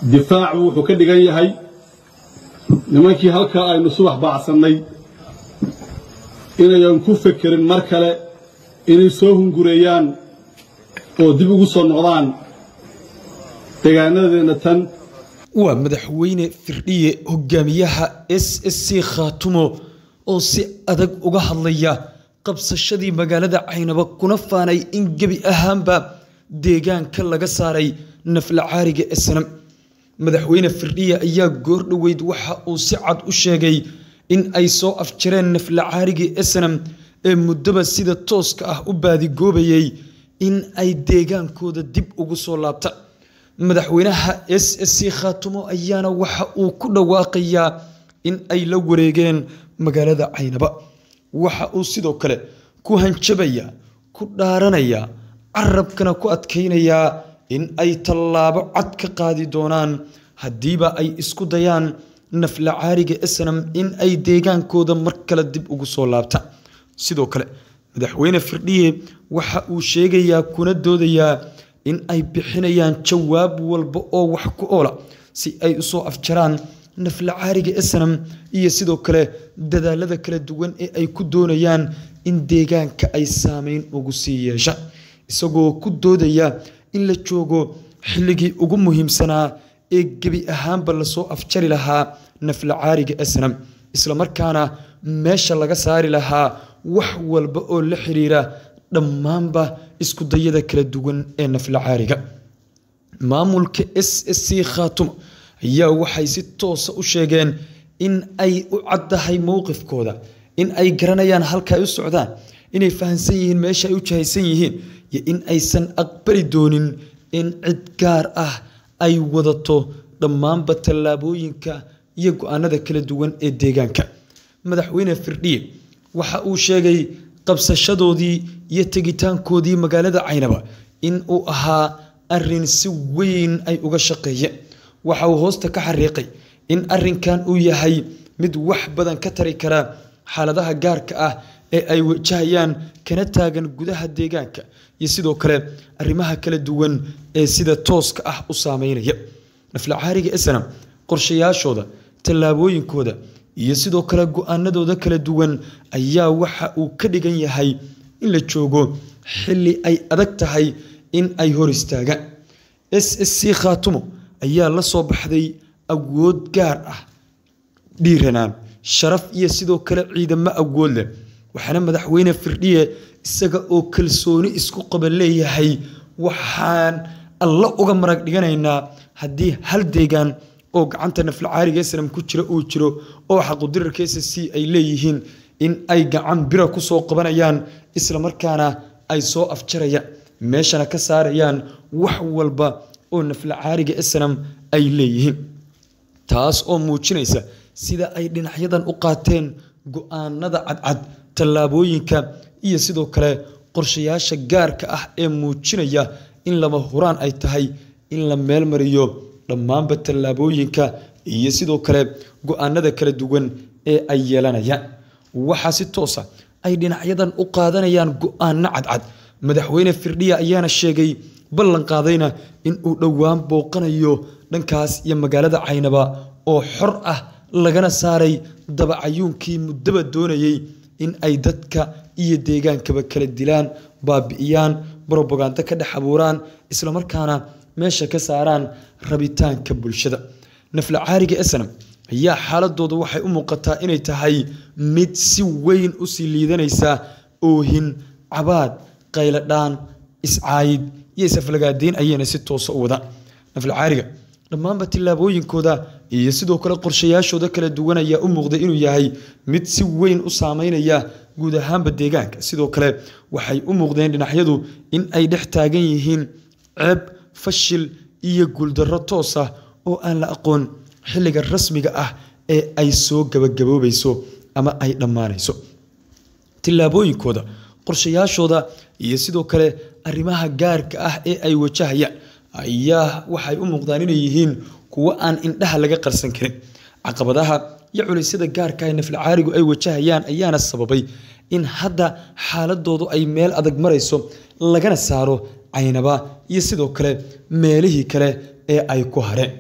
difaacu wuxuu ka dhigan yahay nimankii halkaa aynu subax baacsannay inayan ku fekerin mar kale inay soo hungureeyaan oo dib ugu soo noqdaan deegaanadeenna tan waa madaxweyne firdhiye hogaamiyaha s s c khaatumo oo si adag uga hadlaya qabsashadii magaalada caynaba kuna faanay in gebi ahaanba deegaanka laga saaray nafla caariga esnam madaxweyne firdhiye ayaa goor dhoweyd waxa uu si cad u sheegay in ay soo afjareen nafla caarigii esnam ee muddaba sida tooska ah u baadigoobayay in ay deegaankooda dib ugu soo laabta madaxweynaha s s c khaatumo ayaana waxa uu ku dhawaaqayaa in ay la wareegeen magaalada caynaba waxa uu sidoo kale ku hanjabaya ku dhaaranaya carabkana ku adkaynayaa in ay tallaabo cad ka qaadi doonaan haddiiba ay isku dayaan nafla caariga esnam in ay deegaankooda mar kale dib ugu soo laabta sidoo kale madaxweyne firdhiye waxa uu sheegayaa kuna doodayaa in ay bixinayaan jawaab walba oo wax ku oola si ay usoo afjaraan nafla caariga esnam iyo sidoo kale dadaalada kala duwan ee ay ku doonayaan in deegaanka ay saameyn ugu sii yeesha isagoo ku doodaya in la joogo xilligii ugu muhiimsanaa ee gebi ahaanba lasoo afjari lahaa nafla caariga esnam islamarkaana meesha laga saari lahaa wax walba oo la xiriira dhammaanba isku dayada kala duwan ee nafla caariga maamulka s s c khaatumo ayaa waxay si toosa u sheegeen in ay u caddahay mowqifkooda in ay garanayaan halka ay u socdaan inay fahamsan yihiin meesha ay u jahaysan yihiin iyo in aysan aqbali doonin in cid gaar ah ay wadato dhammaanba tallaabooyinka iyo go-aanada kala duwan ee deegaanka madaxweyne firdhiye waxa uu sheegay qabsashadoodii iyo tegitaankoodii magaalada caynaba in uu ahaa arin si weyn ay uga shaqeeyeen waxa uu hoosta ka xariiqay in arinkan uu yahay mid wax badan ka tari kara xaaladaha gaarka ah ee ay wajahayaan kana taagan gudaha deegaanka iyo sidoo kale arrimaha kala duwan ee sida tooska ah u saameynaya nafla caariga esnam qorshayaashooda tallaabooyinkooda iyo sidoo kale go-aanadooda kala duwan ayaa waxa uu ka dhigan yahay in la joogo xilli ay adag tahay in ay hor istaagaan s s c khaatumo ayaa la soo baxday awood gaar ah dhiiranaan sharaf iyo sidoo kale ciidamo awood leh waxaana madaxweyne firdhiye isaga oo kalsooni isku qaba leeyahay waxaan alla uga marag dhiganaynaa haddii hal deegaan oo gacanta nafla caariga esnam ku jira uu jiro oo xaqudirarka s c ay leeyihiin in ay gacan bira ku soo qabanayaan islamarkaana ay soo afjarayaan meeshana ka saarayaan wax walba oo nafla caariga esnam ay leeyihiin taas oo muujinaysa sida ay dhinacyadan u qaateen go-aanada cadcad tallaabooyinka iyo sidoo kale qorshayaasha gaarka ah ee muujinaya in lama huraan ay tahay in la meelmariyo dhammaanba tallaabooyinka iyo sidoo kale go-aanada kala duwan ee ay yeelanayaan waxaa si toosa ay dhinacyadan u qaadanayaan go-aano cadcad madaxweyne firdhiya ayaana sheegay ballan qaadayna in uu dhowaan booqanayo dhankaas iyo magaalada caynaba oo xor ah lagana saaray dabacayuunkii muddaba doonayey in ay dadka iyo deegaankaba kala dilaan baabi'iyaan brobagando ka dhex abuuraan islamarkaana meesha ka saaraan rabitaanka bulshada nafla caariga esnam ayaa xaaladooda waxay u muuqataa inay tahay mid si weyn usii liidanaysa oohin cabaad qayladhaan iscaayid iyo isaflagaadeyn ayayna si toosa u wadaan nafla caariga dhammaanba tillaabooyinkooda iyo sidoo kale qorshayaashooda kala duwan ayaa u muuqday inuu yahay mid si weyn u saameynaya guud ahaanba deegaanka sidoo kale waxay u muuqdeen dhinacyadu in ay dhex taagan yihiin ceeb fashil iyo guuldarro toos ah oo aan la aqoon xilliga rasmiga ah ee ay soo gabagaboobayso ama ay dhammaanayso tillaabooyinkooda qorshayaashooda iyo sidoo kale arrimaha gaarka ah ee ay wajahayaan ayaa waxay u muuqdaan inay yihiin kuwo aan indhaha laga qarsan karin caqabadaha iyo culisyada gaarka ee nafla caarigu ay wajahayaan ayaana sababay in hadda xaaladoodu ay meel adag marayso lagana saaro caynaba iyo sidoo kale meelihii kale ee ay ku hareen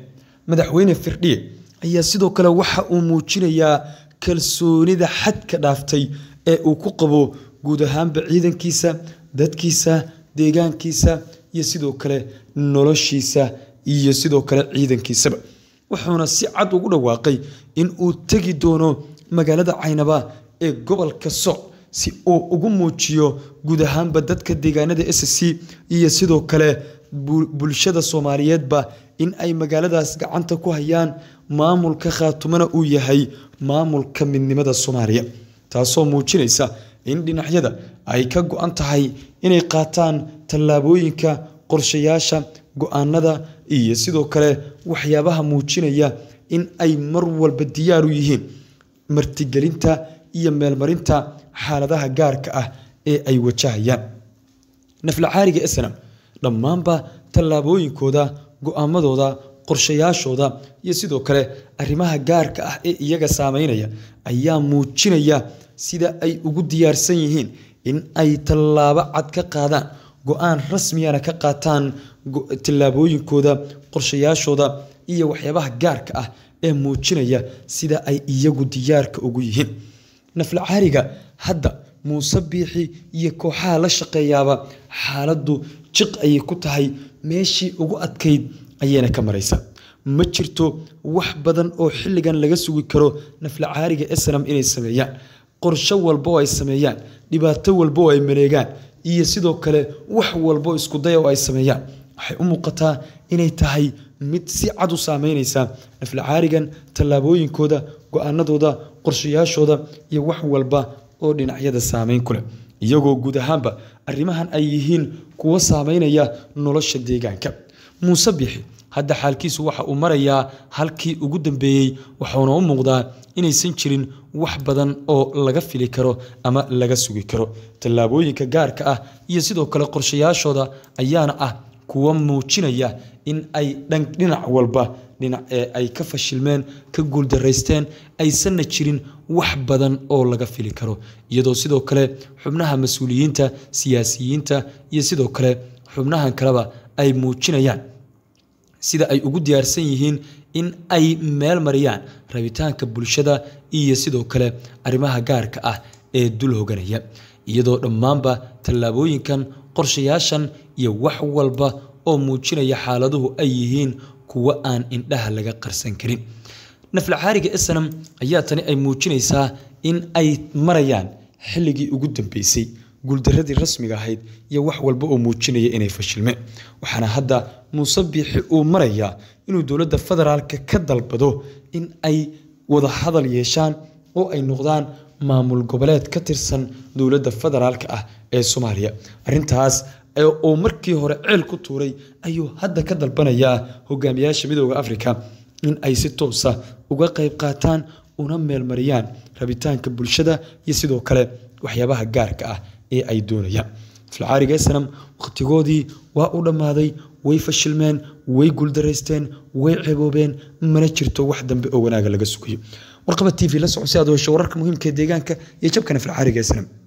madaxweyne firdhiye ayaa sidoo kale waxa uu muujinayaa kalsoonida xadka dhaaftay ee uu ku qabo guud ahaanba ciidankiisa dadkiisa deegaankiisa iyo sidoo kale noloshiisa iyo sidoo kale ciidankiisaba wuxuuna si cad ugu dhawaaqay in uu tegi doono magaalada caynaba ee gobolka soc si uu ugu muujiyo guud ahaanba dadka deegaanada s c iyo sidoo kale bulshada soomaaliyeedba in ay magaaladaas gacanta ku hayaan maamulka khaatumana uu yahay maamulka midnimada soomaaliya taasoo muujinaysa in dhinacyada ay ka go-an tahay inay qaataan tallaabooyinka qorshayaasha go-aanada iyo sidoo kale waxyaabaha muujinaya in ay mar walba diyaar u yihiin martigelinta iyo meelmarinta xaaladaha gaarka ah ee ay wajahayaan naflacaariga snam dhammaanba tallaabooyinkooda go-aamadooda qorshayaashooda iyo sidoo kale arrimaha gaarka ah ee iyaga saameynaya ayaa muujinaya sida ay ugu diyaarsan yihiin in ay tallaabo cad ka qaadaan go-aan rasmiyana ka qaataan tallaabooyinkooda qorshayaashooda iyo waxyaabaha gaarka ah ee muujinaya sida ay iyagu diyaarka ugu yihiin naflacaariga hadda muuse biixi iyo kooxaha la shaqeeyaaba xaaladdu jiq ayay ku tahay meeshii ugu adkayd ayayna ka maraysa ma jirto wax badan oo xilligan laga sugi karo naflacaariga snam inay sameeyaan qorsho walba oo ay sameeyaan dhibaato walba oo ay maleegaan iyo sidoo kale wax walbo iskudaya oo ay sameeyaan waxay u muuqataa inay tahay mid si cad u saameynaysa naflacaarigan tallaabooyinkooda go-aanadooda qorshayaashooda iyo wax walba oo dhinacyada saameyn ku leh iyagoo guud ahaanba arrimahan ay yihiin kuwo saameynaya nolosha deegaanka muuse bixi hadda xaalkiisu waxa uu marayaa halkii ugu dambeeyey waxuuna u muuqdaa inaysan jirin wax badan oo laga fili karo ama laga sugi karo tallaabooyinka gaarka ah iyo sidoo kale qorshayaashooda ayaana ah kuwa muujinaya in ay dhinac walba dhinac ee ay ka fashilmeen ka guuldaraysteen aysanna jirin wax badan oo laga fili karo iyadoo sidoo kale xubnaha mas-uuliyiinta siyaasiyiinta iyo sidoo kale xubnahan kaleba ay muujinayaan sida ay ugu diyaarsan yihiin in ay meel mariyaan rabitaanka bulshada iyo sidoo kale arrimaha gaarka ah ee dul hoganaya iyadoo dhammaanba tallaabooyinkan qorshayaashan iyo wax walba oo muujinaya xaaladuhu ay yihiin kuwo aan indhaha laga qarsan karin naflacaariga snam ayaa tani ay muujinaysaa in ay marayaan xilligii ugu dambeysay guuldaradii rasmiga ahayd iyo wax walba oo muujinaya inay fashilmeen waxaana hadda muuse biixi uu marayaa inuu dowladda federaalka ka dalbado in ay wada hadal yeeshaan oo ay noqdaan maamul goboleed ka tirsan dowladda federaalka ah ee soomaaliya arintaas oo markii hore ceel ku tuuray ayuu hadda ka dalbanayaa hogaamiyaasha midooda afrika in ay si toosa uga qayb qaataan una meelmariyaan rabitaanka bulshada iyo sidoo kale waxyaabaha gaarka ah ee ay doonayaan filcaariga snam wakhtigoodii waa u dhammaaday way fashilmeen way guuldaraysteen way ceeboobeen mana jirto wax dambe oo wanaaga laga sugayo warqaba t v la soco si aad hesho wararka muhiimka ee deegaanka iyo jabkana filcaariga snam